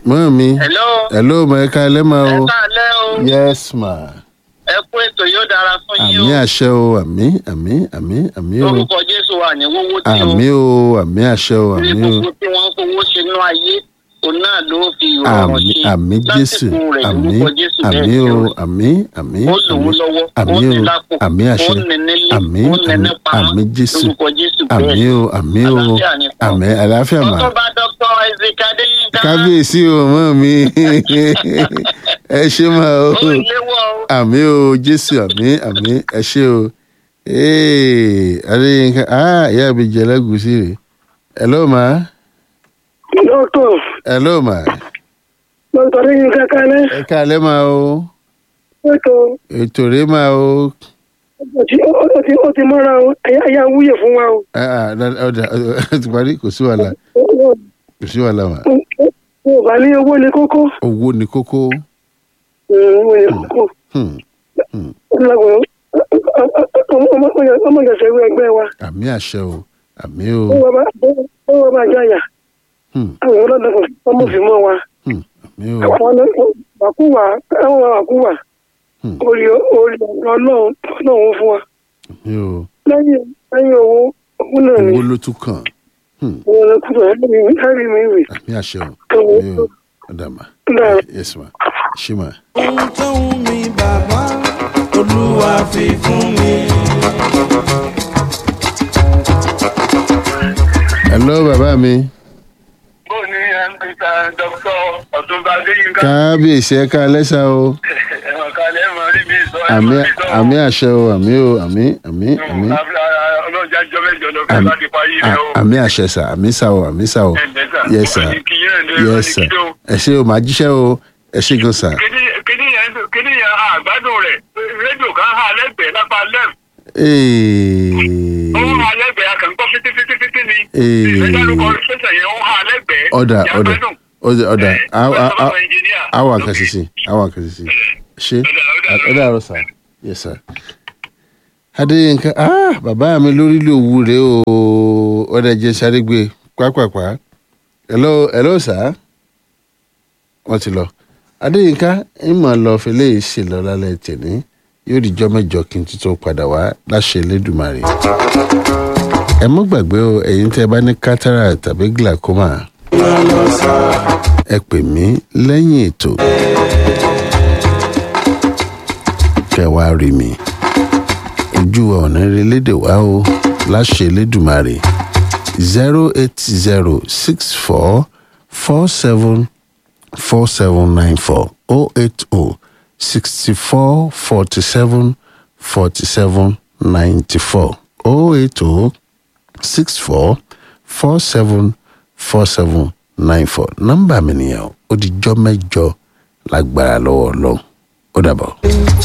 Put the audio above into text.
mọ́ mi hello hello ma ẹ káalẹ́ ma ẹ o káalẹ́ o yes ma ẹ kú ètò yóò dára fún yín àmì o àṣẹ o àmì àmì àmì àmì o lórúkọ jésù wà ní wọ́wọ́ tí o àmì o àmì àṣẹ o ní àmì o gbogbo tí wọ́n ń fowó sínú ayé òun náà ló fi ìrọ̀rùn àmì sí àmì jésù lásìkò rẹ̀ àmì lórúkọ jésù àmì bẹ́ẹ̀ o ṣe o àmì àmì ó lòun lọ́wọ́ àmì ó ní o lápò àmì àṣẹ ó ní nílé àmì ó ní ní àmì pamọ́ àmì jésù lórúkọ jésù àmì bẹ́ẹ̀ o àmì o Àlàáfíà ni fún ọ. àmì àlàáfíà mà ọtún bá dr isaac adéyínká kábíyèsí o mọ́ mi ẹ ṣe mà o ó léwọ́ o àmì o jésù àmì àmì ẹ ṣe o ee adéyínká ah ìyá mi jẹ lẹ́gùsí rè hello ma dókítà hello ma dókítà lẹ́yìn kankanlẹ́ ẹ káalẹ́ ma o ètò ètò rè ma o ó ti ó ti ó ti mọ́ra o ẹ̀yà wúyè fún wa o. ah ah ọ̀dà ọ̀dà ti parí kò sí wàhálà kò sí wàhálà ma mo bá ní owó ní kókó owó ni kókó owó ní kókó hmm, ọmọ ìjọsẹ̀ ìwé ẹgbẹ́ wa àmì àṣẹ o àmì o ó wọ́n bá jáyà hmm, àwọn ọlọ́dọ̀ ọmọ fi mọ́ wa hmm, àmì o àwọn àkúwà àwọn àkúwà Hmm. orí orí ọ̀dọ́ ọlọ́run ọlọ́run fún wa àmì o lẹ́yìn lẹ́yìn owó owó náà ni owó ló tún kàn hmm, owó náà kúrò ẹ̀rí mi rè àmì àṣẹ o àmì o ọ̀dà ma Dára. yes ma ṣé ma. ohun tó wù mí bàbá olúwa fi fún mi. hello bàbá mi bó ní ẹnìkan dr ọtúnba adéyínká kábíyèsí ẹ káalẹ́ sá o ẹ̀wọ̀n kalẹ̀ mọ̀ rí mi sọ àmì àmì àṣẹ o àmì o àmì àmì àmì ọlọ́jà jọ mẹ́jọ lọ fẹ́ àmì láti parí rẹ̀ o. à- àmì àṣẹ sà àmì sà o àmì sà o yes sir yes sir ẹ ṣe o màá jíṣẹ́ o ẹ ṣe gan sà. kíní yẹn kíní yẹn àgbádùn rẹ̀ rédíò kan hà lẹ́gbẹ̀ẹ́ lápá lẹ́m ó hà lẹ́gbẹ̀ẹ́ akẹ́kọ̀ọ́ fitifiti ni Ee. ìgbẹ́dárúkọ ṣẹ̀ṣẹ̀ yẹn ó hà lẹ́gbẹ̀ẹ́ ọ̀dà ọ̀dà yàgbẹ́dùn. ọ̀dà ọ̀dà Eh, á- á- ọ̀dà á- bàbá engineer. àwọn àkàṣìṣe àwọn àkàṣìṣe ṣe Ọ̀dà, ọ̀dà, ọ̀dà àrọ̀ sà yes sir. adéyínká ah bàbá mi lórí ló wú rèé o ọ̀dà jẹ́ sáré gbé pápápá hello hello sà wọ́n ti lọ adéyínká ìmọ̀ lọ fẹlẹ́ ṣe lọ lálẹ́ tẹ̀lé yóò di jọ́ mẹ́jọ kí n tuntun padà wá láṣẹ lẹ́dùnmarè ẹ mọ́ gbàgbé o ẹ̀yin tẹ́ ẹ bá ní cataract tàbí glaucoma ẹ pè mí lẹ́yìn ètò kẹ́ wá rí mi ojú ọ̀nà ìrẹ́lédè wá o láṣẹ lẹ́dùnmarè zero eight zero six four four seven four seven nine four oh eight oh sixty four forty seven forty seven ninety four oh eight oh six four four seven four seven nine four nọ́mbà mi nìyẹn o ó di jọ́ mẹ́jọ lágbára lọ́wọ́ ọlọ́run ó dàbọ̀.